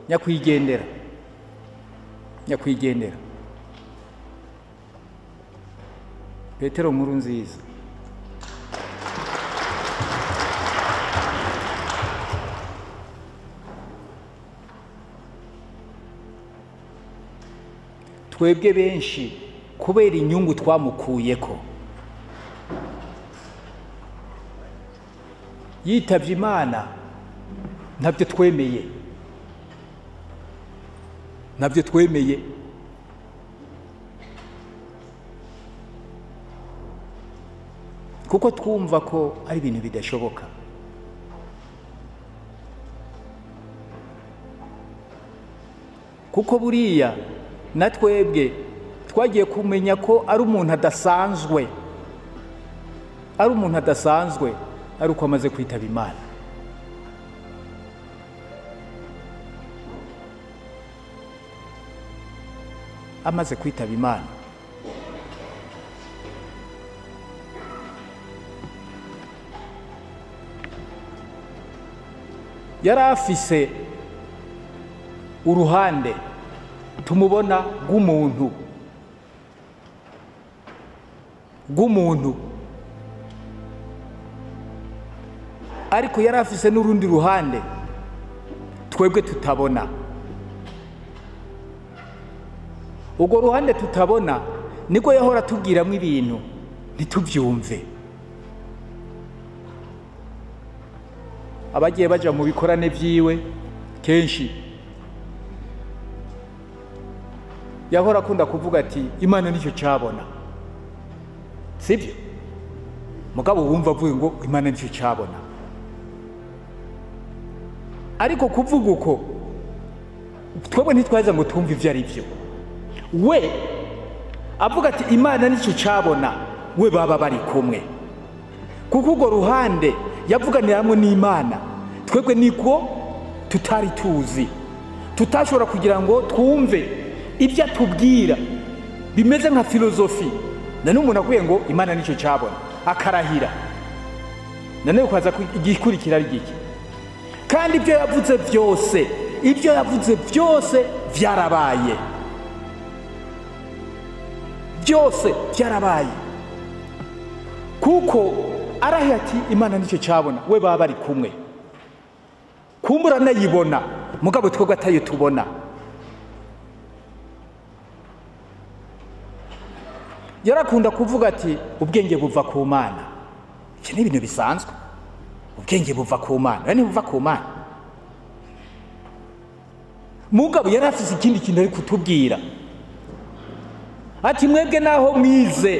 nyakwigendera nyakwigendera petero nkuru nziza twebwe benshi kubera inyungu twamukuyeko yitabye imana ntabyo twemeye ntabyo twemeye kuko twumva ko ari ibintu bidashoboka kuko buriya na twebwe twagiye kumenya ko ari umuntu adasanzwe ari umuntu adasanzwe ari uko amaze kwitaba imana amaze kwitaba imana yari afise uruhande tumubona rw'umuntu rw'umuntu ariko yari afise n'urundi ruhande twebwe tutabona urwo ruhande tutabona niko yahora atubwiramo ibintu ntitubyumve abagiye baja mu bikorane byiwe kenshi yahora akunda kuvuga ati imana nicyo cyabona sibyo mugabo wumva avuye ngo imana nicyo cyabona ariko kuvuga uko twebwe ntitwaza ngo twumve ibyo ari byo we avuga ati imana nicyo cyabona we baba bari kumwe kuko urwo ruhande yavuganira hamwe n'imana twebwe niko tutari tuzi tutashobora kugira ngo twumve ibyo atubwira bimeze nka filozofi na n'umuntu akwiye ngo imana nicyo cyabona akarahira nanone ukaza igikurikira ari gike kandi ibyo yavuze byose ibyo yavuze byose byarabaye byose byarabaye kuko arahiye ati imana nicyo cyabona we baba bari kumwe kumbura anayibona mugabo twebwe atayo tubona yarakunda kuvuga ati ubwenge buva ku mana ibyo ni ibintu bisanzwe ubwenge buva ku mana ni buva ku mana mugabo yari afite ikindi kintu ari kutubwira ati mwebwe naho mwize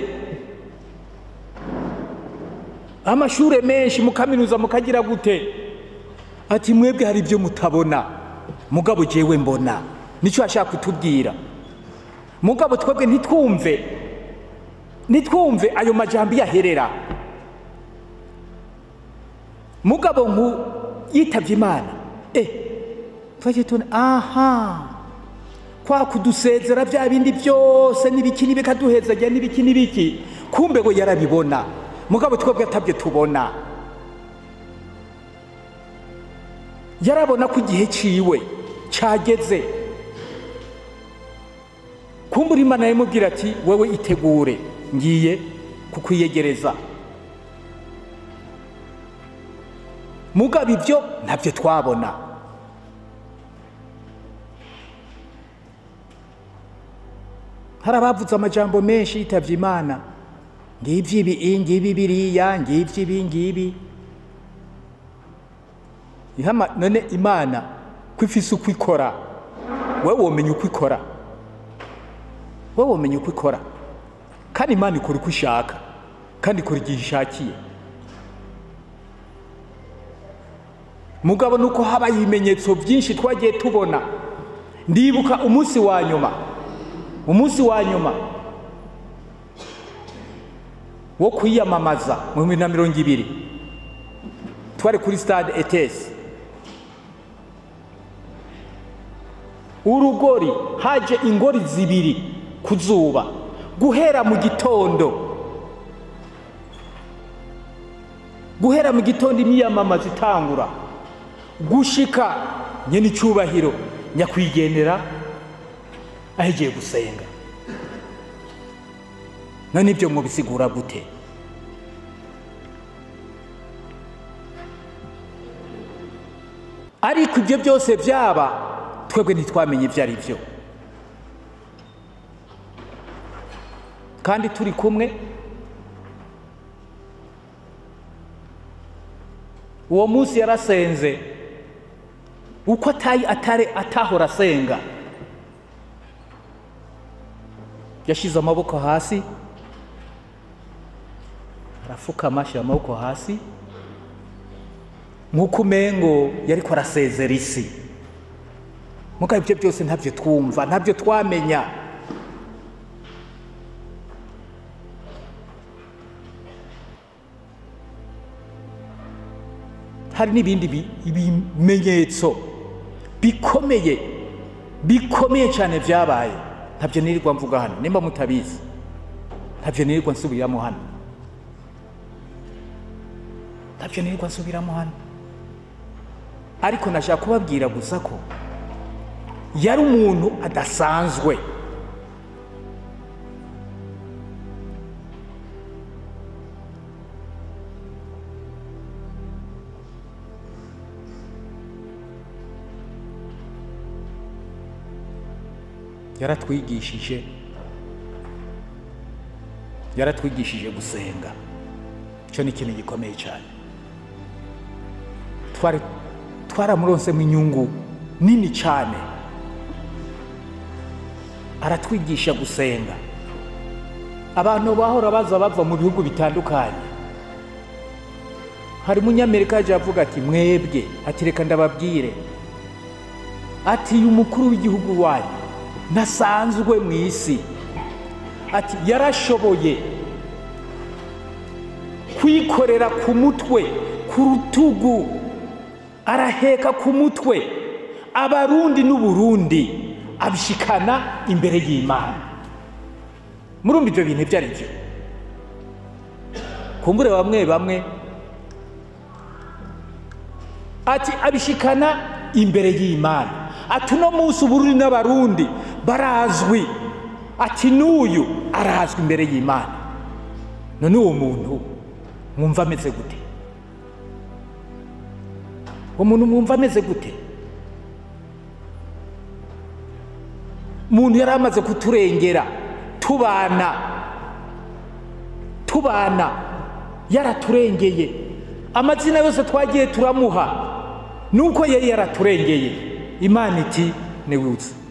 amashuri menshi mukaminuza mukagira gute ati mwebwe hari ibyo mutabona mugabo jewe mbona nicyo ashaka kutubwira mugabo twebwe ntitwumve ntitwumve ayo majambo yaherera mugabo nku yitabye imana eh twagiye tubona aha kwa kudusezera bya bindi byose n'ibiki n'ibikaduhezajya n'ibiki n'ibiki kumbe ngo yarabibona mugabo twebwe atabyo tubona yarabona ko igihe ciwe cyageze kumbura imana yamubwira ati wowe itegure ngiye kukwiyegereza mugabo ibyo ntabyo twabona hari abavuze amajambo menshi yitabye imana ngibyo ibi ngibi biriya ngibyo ibi ngibi none imana ko ifise uko ikora wowe womenya uko ikora wowe womenya uko ikora kandi imana ikora uko ishaka kandi ikora igihe ishakiye mugabo ni uko habaye ibimenyetso byinshi twagiye tubona ndibuka umunsi wa nyuma umunsi wa nyuma wo kwiyamamaza mu bihumbi na mirongo ibiri twari kuri stade etesi urugori haje ingori zibiri ku zuba guhera mu gitondo guhera mu gitondo imyiyamamaza itangura gushika nyene icyubahiro nyakwigendera ahegiye gusenga none ibyo mubisigura gute ariko ibyo byose byaba twebwe ntitwamenye ibyo ari byo kandi turi kumwe uwo munsi yarasenze uko atayi atare atahora asenga yashyize amaboko hasi arapfukama ashyira amaboko hasi nk'uko umengo yari ko arasezera isi muko ibyo byose ntabyo twumva ntabyo twamenya hari n'ibindi bi- bimenyetso bikomeye bikomeye cyane byabaye ntabyo nirirwa mvuga hano nimba mutabizi ntabyo nirirwa nsubiramo hano ntabyo nirirwa nsubiramo hano ariko nashaka kubabwira gusa ko yari umuntu adasanzwe yaratwigishije yaratwigishije gusenga icyo ni ikintu gikomeye cyane twari twaramuronsemo inyungu nini cyane aratwigisha gusenga abantu bahora baza bava mu bihugu bitandukanye hari umunyamerika yaje avuga ati mwebwe ati reka ndababwire ati uyu mukuru w'igihugu wanyu ntasanzwe mu isi ati yarashoboye kwikorera ku mutwe ku rutugu araheka ku mutwe abarundi n'uburundi abishikana imbere y'imana murumva ibyo bintu ibyo ari byo kumbure bamwe bamwe ati abishikana imbere y'imana ati uno munsi uburundi n'abarundi barazwi ati n'uyu arazwi imbere y'imana none uwo muntu mwumva ameze gute uwo muntu mwumva ameze gute umuntu yari amaze kuturengera tubana tubana yaraturengeye amazina yose twagiye turamuha nuko yari yaraturengeye imana iti niwutse